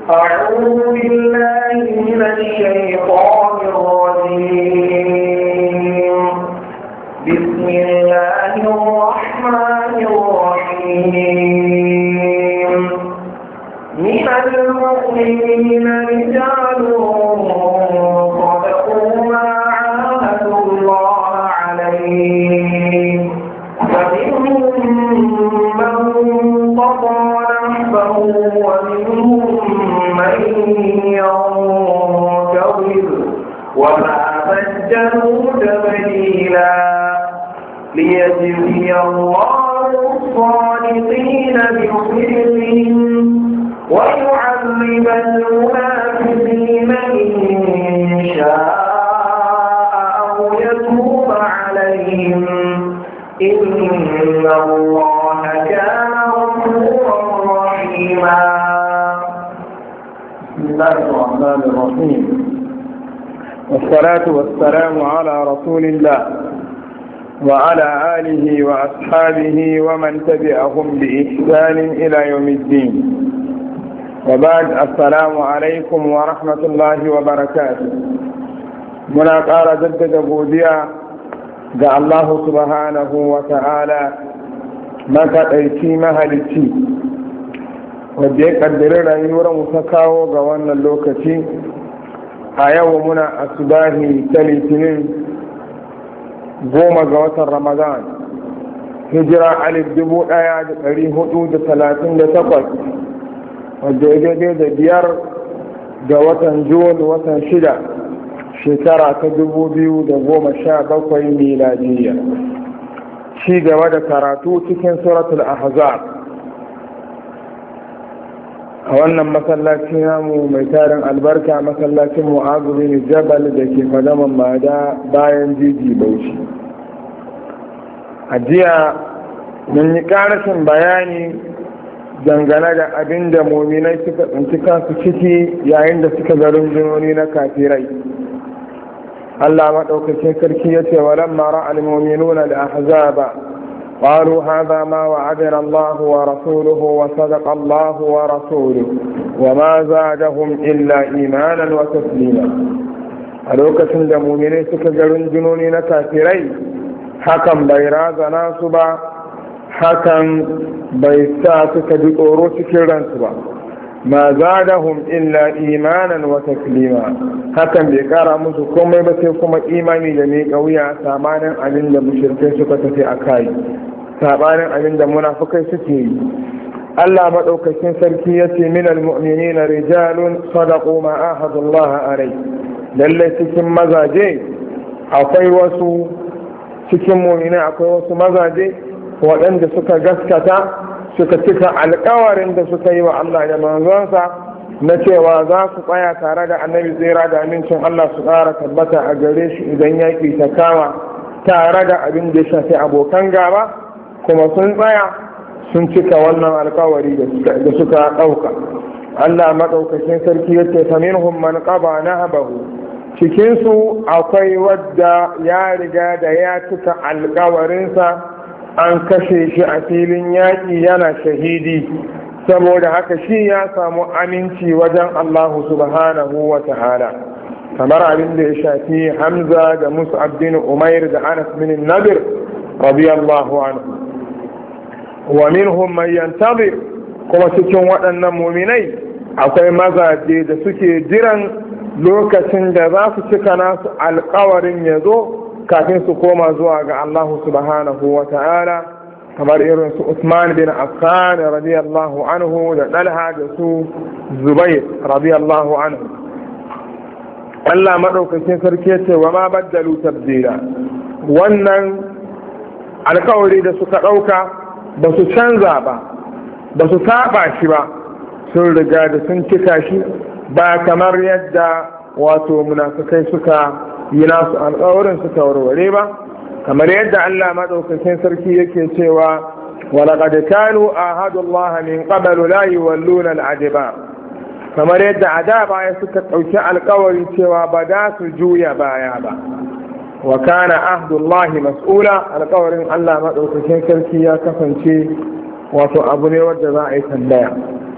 أعوذ بالله من الشيطان الرجيم بسم الله الرحمن الرحيم من المؤمنين رجال صدقوا ما عاهدوا الله عليه فمنهم من قضى نحبه ومنهم من ينتظر وما بدلوا تبديلا ليجزي الله الصادقين بصدقهم ويعذب المنافقين إن شاء أو يتوب عليهم إن الله كان غفورا رحيما بسم الله الرحمن الرحيم والصلاة والسلام على رسول الله وعلى آله وأصحابه ومن تبعهم بإحسان إلى يوم الدين وبعد السلام عليكم ورحمة الله وبركاته muna ƙara jaddada godiya ga Allah subhanahu wa ta'ala makaɗaici mahalicci wadda ya ƙaddari rayuwar mu ta kawo ga wannan lokaci a yau muna asubahi ta litinin goma ga watan ramadan hijira alif dubu ɗaya da ɗari hudu da talatin da takwas wadda ya daidai da biyar ga watan jun watan shida shekara ta dubu biyu da goma sha bakwai miladiyya ci gaba da karatu cikin suratul ahzab a wannan masallaci namu mai tarin albarka masallacin mu'azu bin jabal da ke fadaman mada bayan jiji bauchi a jiya mun yi karashin bayani dangane da abin da mominai suka tsinci kansu ciki yayin da suka ga rundunoni na kafirai Allah maɗaukacin sarki ya ce wa lamma ra'al mu'minuna al-ahzaba قالوا هذا ما وعدنا الله ورسوله وصدق الله ورسوله وما زادهم إلا إيمانا وتسليما a lokacin da muminai suka ga rundunoni na kafirai hakan bai razana su ba hakan bai sa suka ji tsoro cikin ransu ba ma zadahum illa imanan wa taslima hakan bai kara musu komai ba sai kuma imani da ne kauya samanin abin da mushrikai suka tafi a kai sabanin abin da munafukai suke yi Allah madaukakin sarki ya ce min almu'minina rijalun sadaqu ma ahadullah alai lalle cikin mazaje akwai wasu cikin mu'minai akwai wasu mazaje waɗanda suka gaskata suka cika alkawarin da suka yi wa Allah da manzonsa na cewa za su tsaya tare da annabi tsira da amincin Allah su ƙara tabbata a gare shi idan yaƙi ta kama tare da abin da ya shafi abokan gaba kuma sun tsaya sun cika wannan alkawari da suka ɗauka Allah maɗaukakin sarki ya ce faminhum man qaba nahabahu cikinsu akwai wadda ya riga da ya cika alkawarinsa an kashe shi a filin yaƙi yana shahidi saboda haka shi ya samu aminci wajen Allah subhanahu wa ta'ala kamar abin da ya shafi hamza da mus'ab bin umair da anas bin nadir radiyallahu anhu wa minhum man yantazir kuma cikin waɗannan muminai akwai mazaje da suke jiran lokacin da za su cika nasu alkawarin ya zo kafin su koma zuwa ga Allah subhanahu wa ta'ala kamar irin su Usman bin Affan radiyallahu anhu da Dalha da su Zubair radiyallahu anhu Allah maɗaukakin sarki ce wa ma baddalu tabdila wannan alkawari da suka ɗauka ba su canza ba ba su saba shi ba sun riga da sun cika shi ba kamar yadda wato munafukai suka yi nasu alƙawarin suka warware ba kamar yadda Allah maɗaukakin sarki yake cewa ولقد كانوا عاهدوا الله من قبل لا يولون الأدبار kamar yadda a da baya suka ɗauki alkawari cewa ba za su juya baya ba wa kana ahdullahi mas'ula alkawarin Allah maɗaukakin sarki ya kasance wato abu ne wadda za a yi tambaya